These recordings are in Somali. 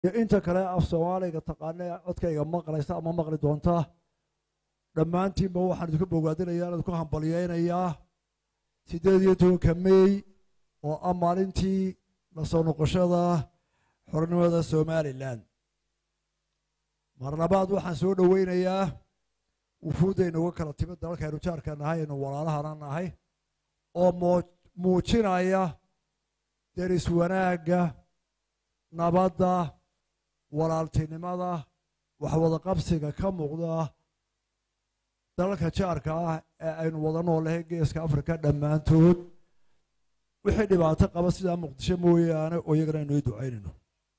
iyo inta kale af soomaaliga taqaana ee codkayga maqlaysa ama maqli doonta dhammaantiinba waxaan idinku bogaadinayaa aan idinku hambalyeynayaa siddeed iyo tobanka mey oo ah maalintii la soo noqoshada xornimada somalilan mar labaad waxaan soo dhoweynayaa wufuuddayna uga kala timid dalalkaynu jaarka nahay aynu walaalahana nahay oo muujinaya deris wanaagga nabadda walaaltinimada waxwada qabsiga ka muuqda dalalka jaarka ah ee aynu wada noolahay geeska afrika dhammaantood wixii dhibaato qaba sidaa muqdisho mooyaane oo iyagana aynu ii ducaynayno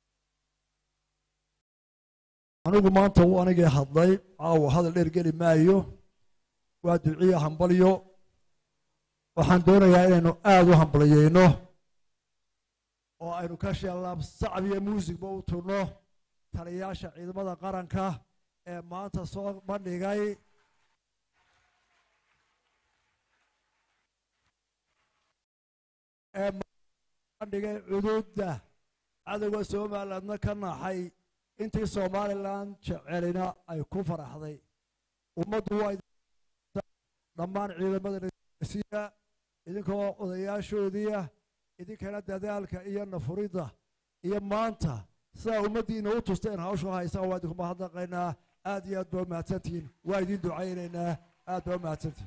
anigu maanta uu anigii hadlay caawa hadal dheer geli maayo waa duciya hambalyo waxaan doonayaa inaynu aada u hambalyeyno oo aynu ka sheellaab sacab iyo muusigba u turno taliyayaasha ciidamada qaranka ee maanta soo bandhigay ee bandhigay cuduudda cadowga somalilandna ka naxay intii somalilan jecelina ay ku faraxday ummaddu waa dhammaan ciidamada nasiya idinkoo odayaashoodiia idinkana dadaalka iyo nafuridda iyo maanta sidaa ummaddiina u tusteen hawshu haysaan waa idinku mahadnaqaynaa aad iyo aad baa umahadsantihiin waa idin ducaynaynaa aad baa umahadsantihiin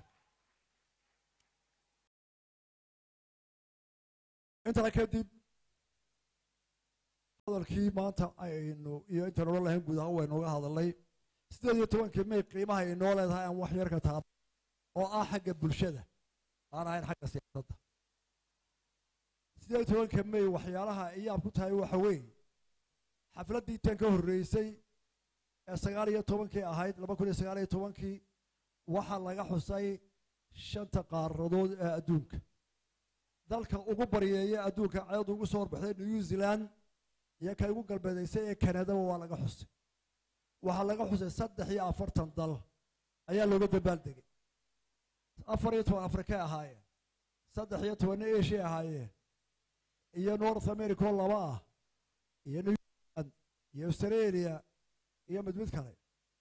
intana kadib hadalkii maanta aynu iyo intaan odhan lahayn guud ahaan waynuga hadalnay siddeed iyo tobankii may qiimaha ay noo leedahay aan wax yar ka taaba oo ah xagga bulshada aan ahayn xagga siyaasadda siddeed iyo tobanka may waxyaalaha iyaab ku tahay waxa weeye xafladdii tan ka horreysay ee sagaal iyo tobankii ahayd laba kun iyo sagaal iyo tobankii waxaa laga xusay shanta qaaradood ee adduunka dalka ugu baryeeya adduunka ceed ugu soo horbaxday new zealand iyo ka ugu galbeedaysay ee kanadaba waa laga xusay waxaa laga xusay saddex iyo afartan dal ayaa looga dabaaldegay afar iyo toban afrikay ahaayeen saddex iyo tobanna asia ahaayeen iyo north america oo laba ah iyo new zealand iyo australia iyo mid mid kale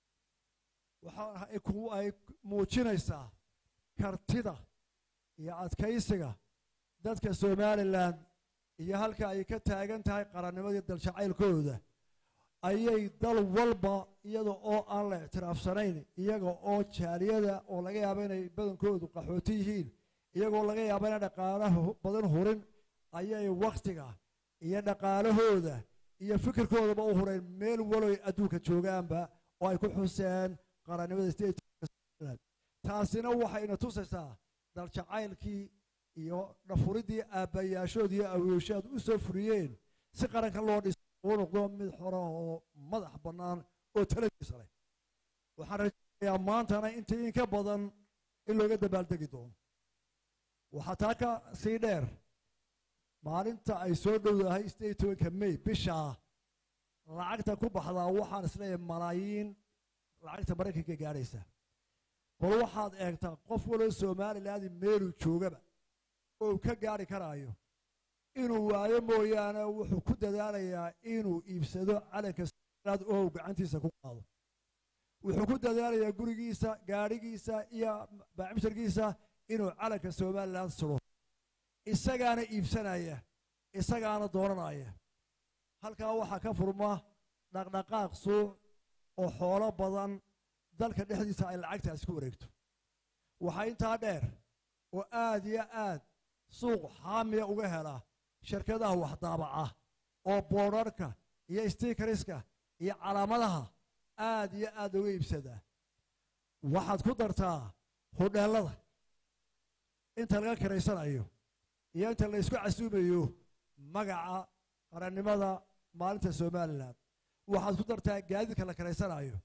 waxa ay muujinaysaa kartida iyo adkaysiga dadka somalilan iyo halka ay ka taagan tahay qarannimadii daljacaylkooda ayay dal walba iyada oo aan la ictiraafsanayn iyaga oo jaaliyada oo laga yaabo inay badankoodu qaxooti yihiin iyagoo laga yaabo inay dhaqaalaha badan hurin ayay wakhtiga iyo dhaqaalahooda iyo fikirkoodaba u hureen meel waloy adduunka joogaanba oo ay ku xuseen qarannimada state taasina waxayna tusaysaa daljacaylkii iyo dhafuridii aabbayaashood iyo awooshaad u soo furiyeen si qaranka loo dhis uu noqdo mid xora oo madax bannaan oo taladiisa leh waxaan rajaynayaa maantana intii inka badan in looga dabaaldegi doono waxaa taa ka sii dheer maalinta ay soo dhowdahay sideed tobanka may bishaa lacagta ku baxdaa waxaan isleeyahay malaayiin lacagta maraykanka gaadhaysa bal waxaad eegtaa qof waloo somaliland meeluu joogaba oo ka gaari karaayo inuu waayo mooyaane wuxuu ku dadaalayaa inuu iibsado calanka somaliland oo uu gacantiisa ku qaado wuxuu ku dadaalayaa gurigiisa gaadhigiisa iyo baacimsharkiisa inuu calanka somaliland suro isagaana iibsanaya isagaana dooranaya halkaa waxaa ka furma dhaqdhaqaaq suuq oo xoolo badan dalka dhexdiisa ay lacagtaasi ku wareegto waxaa intaa dheer oo aad iyo aad suuq xaamiya uga hela shirkadaha waxdaabaca oo boodharka iyo stiikariska iyo calaamadaha aad iyo aad uga iibsadaa waxaad ku dartaa hodheellada inta laga kiraysanayo iyo inta la isku casuumayo magaca qarannimada maalinta somalilan waxaad ku dartaa gaadiidka la kiraysanayo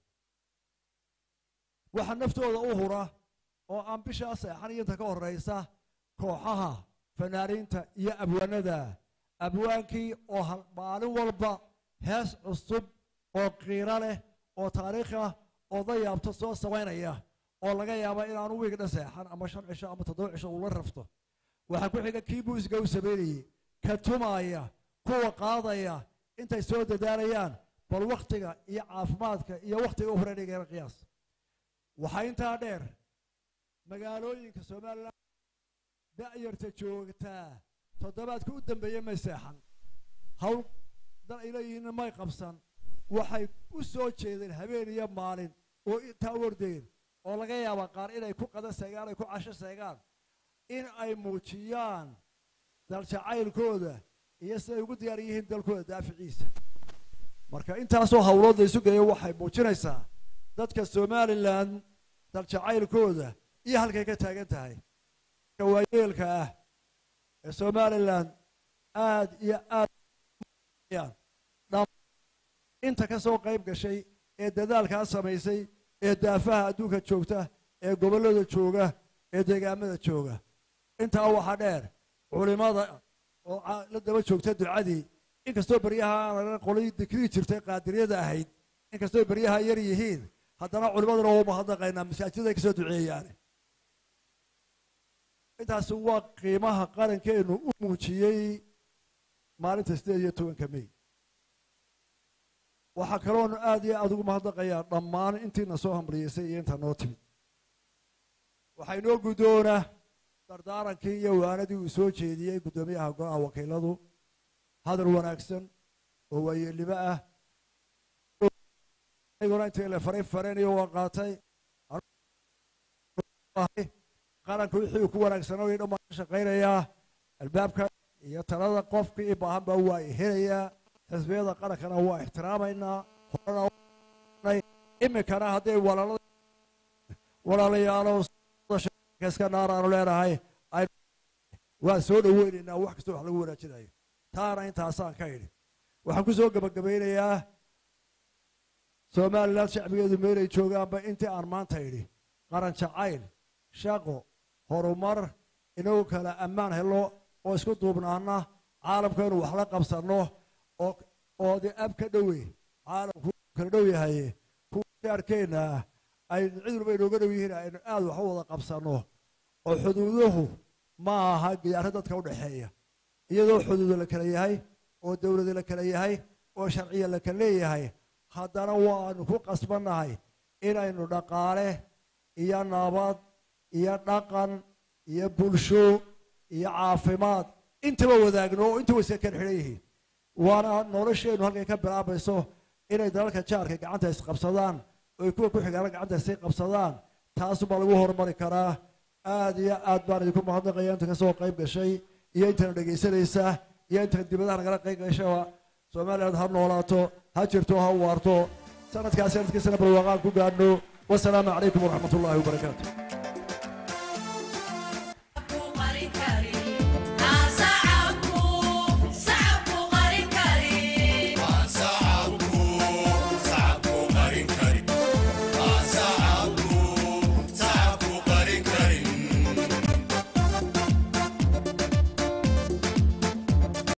waxaa naftooda u hura oo aan bishaa seexan iyo inta ka horraysa kooxaha fanaaniinta iyo abwaanada abwaankii oo maalin walba hees cusub oo qiiro leh oo taariikh ah oo dayaabto soo samaynaya oo laga yaaba inaanu wiig dhan seexan ama shan cisho ama toddoba cisho uu la rafto waxaa ku xiga kii muusiga u samaynayey ka tumaaya kuwa qaadaya intay soo dadaalayaan bal wakhtiga iyo caafimaadka iyo wakhtiga u horeynaygeena qiyaas waxaa intaa dheer magaalooyinka somalilan da'yarta joogtaa toddobaadka u dambeeya may seexan hawl dal ay leeyihiinna may qabsan waxay u soo jeedeen habeen iyo maalin oo intaa wardeen oo laga yaaba qaar inay ku qada seegaan ay ku casho seegaan in ay muujiyaan daljacaylkooda iyo siday ugu diyaar yihiin dalkooda daaficiisa marka intaasoo hawlood la isu geeyo waxay muujinaysaa dadka somalilan daljacaylkooda iyo halkay ka taagan tahay waayeelka ah ee somalilan aad iyo aad inta ka soo qayb gashay ee dadaalkaa samaysay ee daafaha adduunka joogta ee gobollada jooga ee deegaamada jooga intaa waxaa dheer culimada oo la daba joogta ducadii inkastoo beryaha aan qolay dikrii jirtay qaadiriyada ahayd inkastoo beryaha yar yihiin haddana culimaduna waa mahadnaqaynaa masaajiday kasoo duceeyaane intaasi waa qiimaha qarankeenu u muujiyey maalinta sideed iyo tobanka mey waxaa kaloonu aad iyo aad ugu mahadnaqayaa dhammaan intiina soo hamriyeysay iyo inta noo timid waxaa inoo guddoonaa dardaarankii iyo waanadii uu soo jeediyey guddoomiyaha go-aha wakiiladu hadal wanaagsan oo waayeelnimo ah aniguna intii la faray fareenayo waa qaatay qaranka wixii uu ku wanaagsanaa dhan baan ka shaqaynayaa albaabka iyo talada qofkii i baahan baa waa helayaa xisbiyada qarankana waa ixtiraamaynaa horena iminkana hadday walaalada walaalayaalo iska naar aanu leenahay waan soo dhoweynaynaa wax kastoo wax lagu wanaajinayo taana intaasaan ka idhi waxaan ku soo gebagabaynayaa somalilan shacbigeedu meelay joogaanba intii aan maanta idhi qaran jacayl shaqo horumar inagu kala ammaan helo oo isku duubnaana caalamka inuu wax la qabsanno oo oo dee ab ka dhowe caalamku kala dhow yahay kuwa jaarkeenna ay cid walba inooga dhow yihiin aynu aad wax u wada qabsanno oo xuduuduhu ma aha giyaaro dadka u dhexeeya iyadoo xuduudo la kala yahay oo dowlada la kala yahay oo sharciya la kala leeyahay haddana waanu ku qasbannahay inaynu dhaqaale iyo nabad iyo dhaqan iyo bulsho iyo caafimaad intaba wadaagno oo intaba iska kala xidhan yihiin waana nolosheennu halkay ka bilaabayso inay dalalka jaarka gacanta isqabsadaan oy kuwa ku xigaana gacanta isay qabsadaan taasubaa lagu horumari karaa aad iyo aad baan idinku mahadnaqaya inta kasoo qayb gashay iyo intana dhegaysanaysa iyo intana dibadaha nagala qayb gashaba somaliland ha noolaato ha jirto ha waarto sanadkaas sanadkiisana barwaaqaan ku gaadhno wasalaamu calaykum waraxmat ullahi wabarakaatu Ku qari kari